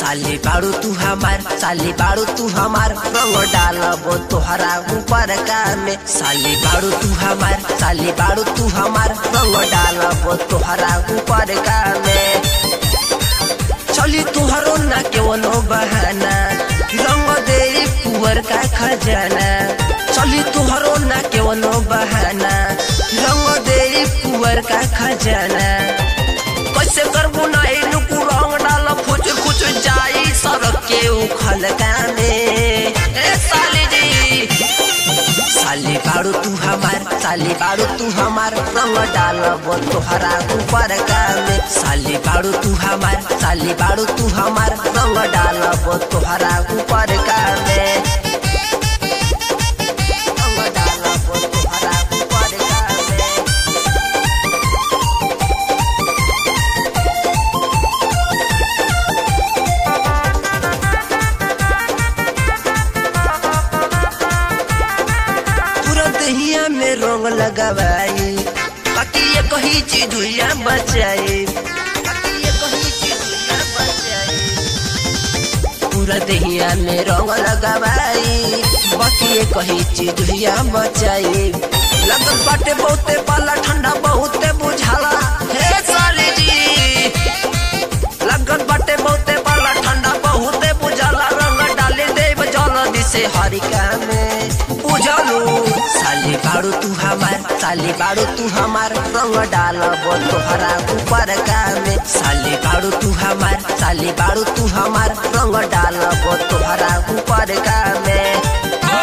साली बाड़ू तू हमार साली बाड़ू तू हमार रंग डालबो तोहरा ऊपर का में साली बाड़ू तू हमार साली बाड़ू तू हमार रंग डालबो तोहरा ऊपर का में चली तुहरो ना केवनो बहाना रंग दे कुवर का खजाना चली तुहरो ना केवनो बहाना रंग दे कुवर का खजाना कैसे करबू ना इनको रंग डाल खुच खुच जाई सड़क के उखल कामे ए साली जी साली बाड़ू तू हमार साली बाड़ू तू हमार रंग डालबो तोहरा ऊपर का में साली बाड़ू तू हमार साली बाड़ू तू हमार रंग डालबो तोहरा ऊपर का में रंग डालबो तोहरा ऊपर का में तुरंत हिया में रंग लगावाई बाकी ये कही चीज हुआ बचाई बाकी ये कही चीज हुआ बचाई पूरा दहिया में रंग लगावाई बाकी ये कही चीज हुआ बचाई लगन बाटे बहुते पाला ठंडा बहुते बुझाला हे साली जी लगन बाटे बहुते पाला ठंडा बहुते बुझाला रंग डाले देव जल्दी से हरिका में बुझलू साली बाड़ू तू हमार साली बाड़ू तू हमार रंग डालबो तोहरा ऊपर का में साली बाड़ू तू हमार साली बाड़ू तू हमार रंग डालबो तोहरा ऊपर का में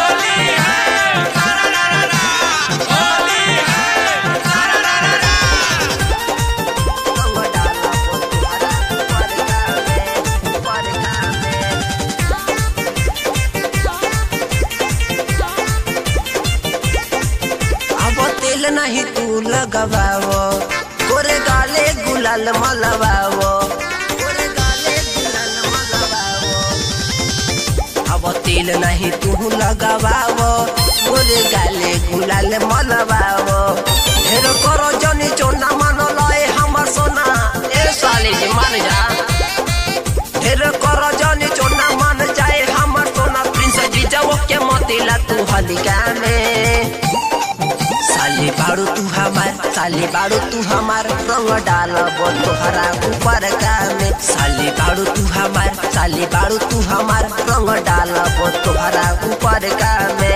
रंग डालबो तोहरा ऊपर का में, ऊपर का में। अब तेल नहीं तू लगवाओ गोरे गाले गुलाल मलवाओ गोरे गाले गुलाल मलवाओ अब तेल नहीं तू लगवाओ गोरे गाले गुलाल मलवाओ ढेर करो जनी चोना मन लए हमर सोना ए साली जी मान जा ढेर करो जनी चोना मान जाए हमर सोना प्रिंस जी जाओ के मोतीला तू हलिका में साली बाड़ू तू हमार साली बाड़ू तू हमार रंग डालबो तोहरा ऊपर का में साली बाड़ू तू हमार साली बाड़ू तू हमार रंग डालबो तोहरा ऊपर का में